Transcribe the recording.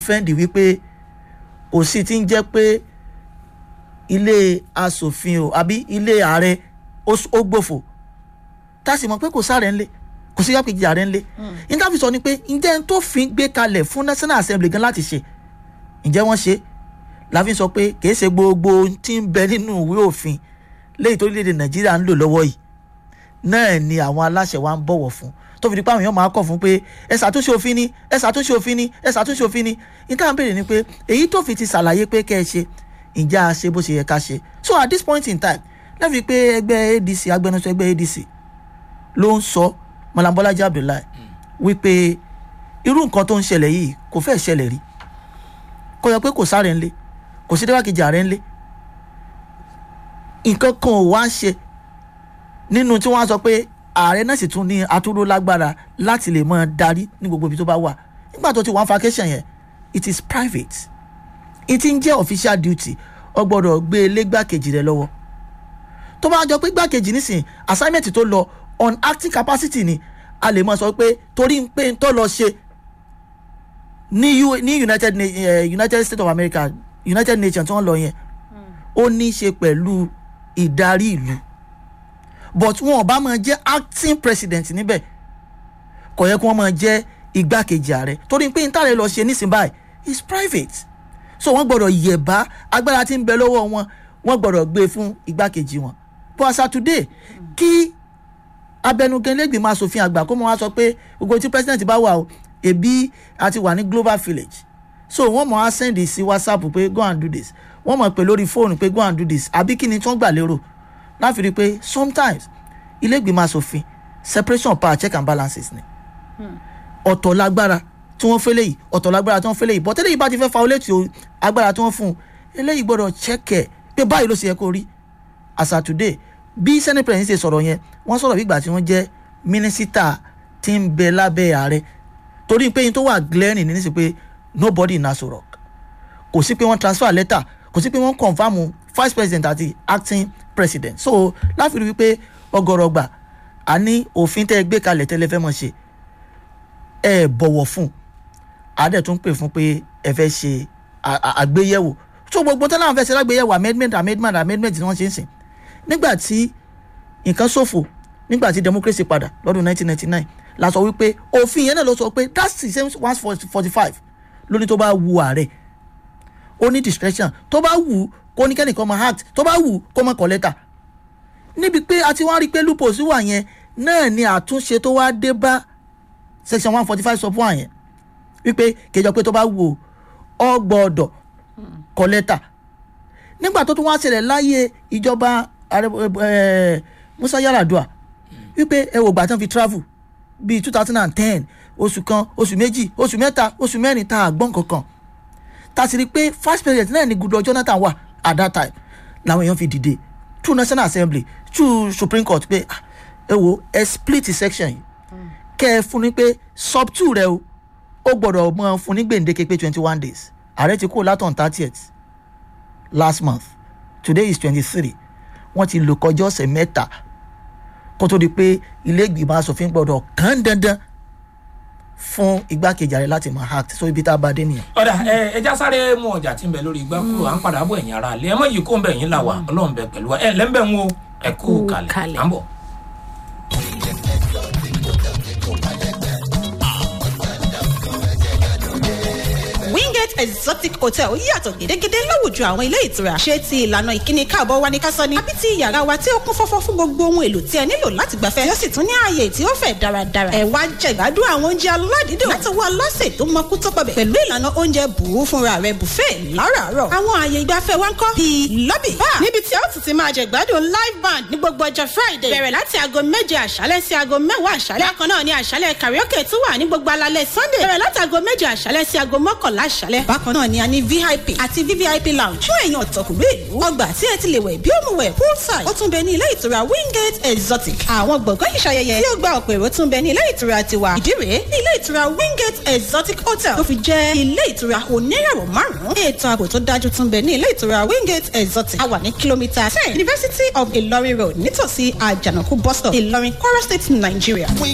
fẹ́ǹdì wípé kò sí ti ń jẹ́ pé ilé asòfin o àbí ilé ààrẹ ó s- ó gbòfò tá a sì mọ̀ pé kò sáré ńlẹ̀ kò sí yàpèjì ààrẹ ńlẹ̀ níta fi sọ ni pé ǹjẹ́ n tó fi gbé kalẹ̀ fún national assembly gan láti ṣe ǹjẹ́ wọ́n ṣe la fi sọ pé kìí ṣe gbogbo ohun tí ń bẹ nínú ìwé òfin léyìí tó léde nàìjíríà ń lò lọ́wọ́ yìí náà ni àwọn aláṣẹ wa ń bọ̀wọ̀ fún tó fi di pé àwọn èèyàn máa kọ̀ fún pé ẹ ṣàtúnṣe òfin ni ẹ ṣàtúnṣe òfin ni ẹ ṣàtúnṣe òfin ni níta ń béèrè ni pé èyí tó fi ti ṣàlàyé pé kẹ́ ẹ ṣe ǹjẹ́ a ṣe bó ṣe yẹ ká ṣe so at this point in time lẹ́fi pé ẹgbẹ́ adc agbẹnusọ ẹgbẹ́ adc ló ń sọ Malam Bọ́lájí Abdullahi wípé irú nǹkan tó ń ṣẹlẹ̀ yìí kò fẹ́ ṣẹlẹ̀ rí kó yọ pé kò sáré ńlé kò sí déwàkejì ààrẹ ńlé nǹkan kan ò wá ṣe nínú tí wọ́n á sọ pé ààrẹ náà sì tún ní atúró lágbára láti lè máa darí ní gbogbo ibi tó bá wà nígbà tó ti wọ́n vacation yẹn it is private it ń jẹ́ official duty ọ gbọ́dọ̀ gbé e lé gbàkejì rẹ lọ́wọ́ tó bá jọ pé gbàkejì nísìn assignment tó lọ on acting capacity ni a lè mọ sọ pé torí pé n tó lọ ṣe ní U- ní united Na- eh, united states of america united nations tí wọ́n lọ yẹn ó ní í ṣe pẹ̀lú ìdarí ìlú but wọn ò bá máa jẹ́ acting president níbẹ̀ kò yẹ kí wọ́n máa jẹ́ igbákejì ààrẹ torí pé n tààrẹ lọ ṣe nísìnyí báyìí is private so wọ́n gbọ́dọ̀ yẹ̀bá agbára tí ń bẹ lọ́wọ́ wọn wọ́n gbọ́dọ̀ gbé fún igbákejì wọn but as at today kí abẹnugan lẹ́gbìmọ̀ asòfin àgbà kó mọ wá sọ pé gbogbo tí president bá wà o ebi àti wà ní global village so wọ́n mọ̀ á send sí whatsapp pé go and do this wọ́n mọ̀ pé lórí fóònù pé go and do this àbí kí ni tí wọ́n gbà lérò láfi rí i pé sometimes ilé ìgbìmọ̀ asòfin separation of power check and balances ni ọ̀tọ̀ lágbára tí wọ́n fẹ́ léyìí ọ̀tọ̀ lágbára tí wọ́n fẹ́ léyìí bọ́tẹ́lẹ̀ yìí bá ti fẹ́ fa olétí o agbára tí wọ́n fún un eléyìí gbọ́dọ̀ chẹ́kẹ̀ pé báyìí ló ṣe yẹ kó rí as at today bí senate president ṣe sọ̀rọ̀ yẹn wọ́n sọ̀rọ̀ bí ìgbà tí wọ́n jẹ́ mínísítà tí ń bẹ lábẹ́ ààrẹ torí pé yín tó wà glaring ní nísìsiyìí pé nobody in Aso Rock kò sí pé wọ́n transfer letter kò sí pé wọ́n confam vice president àti acting president so láfi rí wípé ọgọ́rọ̀ gbà á ní òfin tẹ́ ẹ gbé kalẹ̀ tẹ́lẹ̀ fẹ́ mọ̀ ṣe ẹ bọ̀wọ̀ fún àádẹ́ tún pè fún pé ẹ fẹ́ ṣe à- à- àgbéyẹ̀wò so gbogbo tẹ́lẹ̀ àwọn fẹ́ ṣe lágbéyẹ̀wò amendment amendment amendment ni wọ́n ṣe ń sìn nígbà tí nǹkan ṣòfò nígbà tí democracy padà lọ́dún 1999 la sọ wípé òfin yẹn náà ló sọ pé that's the same one forty five lóní tó bá wu ààrẹ ó ní discretion tó bá wù ú kó ní kẹ́nìkan máa act tó bá wù ú kó máa kọ lẹ́tà níbi pé a ti wá rí i pé loopholes wà yẹn náà ni àtúnṣe tó wá dé bá section one forty five sọ fún àyẹn wípé kejọ pé tó bá wù ọ gbọ́dọ̀ kọ lẹ́tà nígbà tó tún wá ṣẹlẹ̀ láyé ìjọba ààrẹ ẹ Musa Yar'Adua wípé ẹ wò gbà tán fi travel bíi two thousand and ten oṣù kan oṣù méjì oṣù mẹ́ta oṣù mẹ́rin tá a gbọ́n kankan tá a sì rí i pé first president náà ni Goodluck Jonathan wà at that time làwọn èèyàn fi dìde through National Assembly through Supreme Court pé ah, ẹ wo ẹ split section yìí kẹ́ ẹ fún ni pé sub two rẹ o ó gbọ́dọ̀ mọ fún ní gbèǹdéke pé twenty one days ààrẹ ti kúrò látọ̀n thirtieth last month today is twenty three wọ́n ti lò kọjá ọ̀sẹ̀ mẹ́ta kó tó di pé ilé ìgbìmọ̀ asòfin gbọ́dọ̀ kàn dandan fún igbákejì ààrẹ láti máa act so ibi tá a bá dé nìyẹn. ọ̀dà ẹ ẹja sáré mú ọjà tí ń bẹ lórí igbá kúrò à ń padà bọ̀ ẹ̀yìn ara lé ẹ mọ̀ yìí kó ń bẹ̀ yín là wà ọlọ́run bẹ pẹ̀lú wa ẹ lẹ́ńbẹ̀ ń wo ẹ kú Kú kalẹ̀ kalẹ̀. à ń bọ̀. wingate exotic hotel yàtọ̀ gédégédé láwùjọ àwọn ilé ìtura ṣé ti ìlànà ìkíni káàbọ̀ wa ní kásán ni àbí ti yàrá wa tí ó kún fọ́fọ́ fún gbogbo ohun èlò tí ẹ nílò láti gbafẹ́ tí ó sì tún ní ààyè tí ó fẹ̀ dáradára ẹ wá jẹ̀gbádùn àwọn oúnjẹ aládìídùn látọwọ́ aláṣẹ tó mọkú tó pọbẹ̀ pẹ̀lú ìlànà oúnjẹ bùú fúnra rẹ̀ buffet láràárọ̀ àwọn ààyè ìgbafẹ́ wa ń kọ́ bíi lobby bar níbi tí ó tún ti máa jẹ̀gbádùn live band ní gbogbo ọjọ́ friday bẹ̀rẹ̀ láti aago méje àṣálẹ́ sí aago mẹ́wàá àṣálẹ́ bákan náà ni àṣálẹ́ karaoke tún wà ní gbogbo alalẹ́ sunday bẹ̀rẹ̀ láti aago méje àṣálẹ́ sí aago mọ́kànlá àṣálẹ́ bákan náà ni a ní vip àti vvip lounge fún èèyàn ọ̀tọ̀kùnrin ìlú ọgbà tí ẹ ti lè wẹ̀ bí ó mu wẹ̀ poolside ó tún bẹ ní ilé ìtura wingate exotic àwọn gbọ̀ngàn ìṣayẹyẹ tí ó gba ọ̀pọ̀ èrò tún bẹ ní ilé ìtura tiwa ìdí rèé ní ilé ìtura wingate exotic hotel tó fi jẹ́ ilé ìtura oníràwọ̀ márùn-ún ètò ààbò tó dájú tún bẹ ní ilé ìtura wingate exotic a wà ní kìlómítà ten university of ilorin road nítòsí àjànàkú bus stop ìlọrin kwara state nigeria.